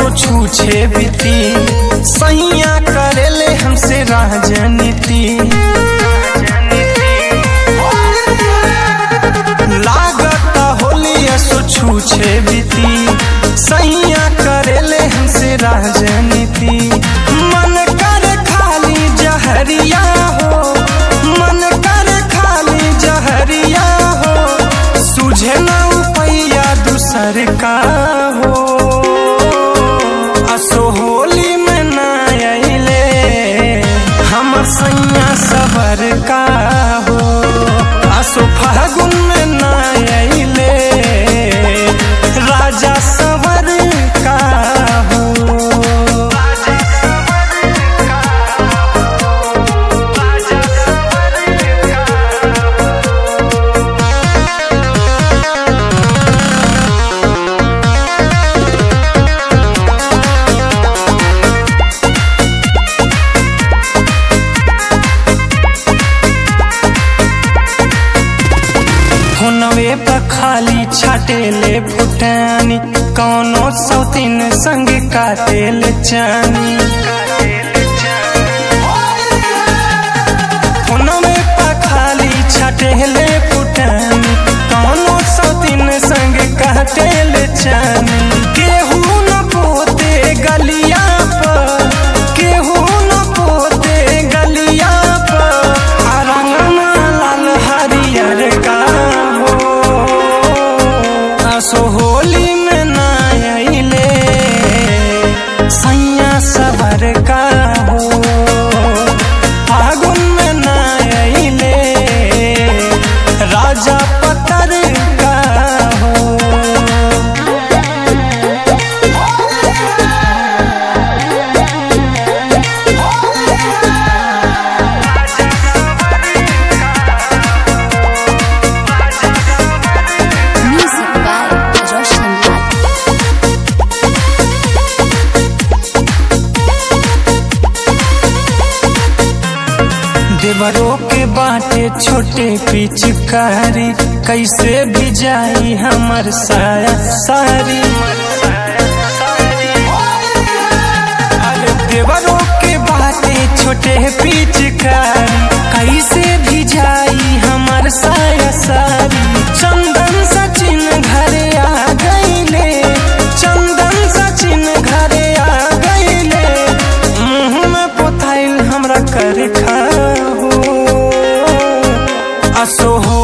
छूछे बीती सैया करेले हमसे राजनीति लागत होली असो छूछे बीती सैया करेले हमसे राजनीति मन कर खाली जहरिया हो मन कर खाली जहरिया हो सुझे न उपैया दूसर का हो असो होली में न अइले हमर सैया सबर का हो असो फागुन में न अइले राजा सबर का हो फोनवे पर खाली छाटेले फुटानी कौनो सौतीन संग काटेल चानी फोनवे पर खाली छाटेले फुटानी कौनो सौतीन संग काटेल चानी केहू न पोते गलिया पर केहू न पोते गलिया पर आ रंगना लाल हरियर का हो आसो होली में ना अइले सैया सबर का हो फागुन में ना अइले राजा पतर का हो Music by Roshan Lal. देवरों के बाटे छोटे पिचकारी कैसे भी जाई हमर साया सारी अरे देवरों के बाटे छोटे पिचकारी कैसे भी जाई हमर साया सारी चंदन सचिन घरे आ गईले चंदन सचिन घरे आ गईले मुंह में पोथाइल हमरा कर खा हो असो हो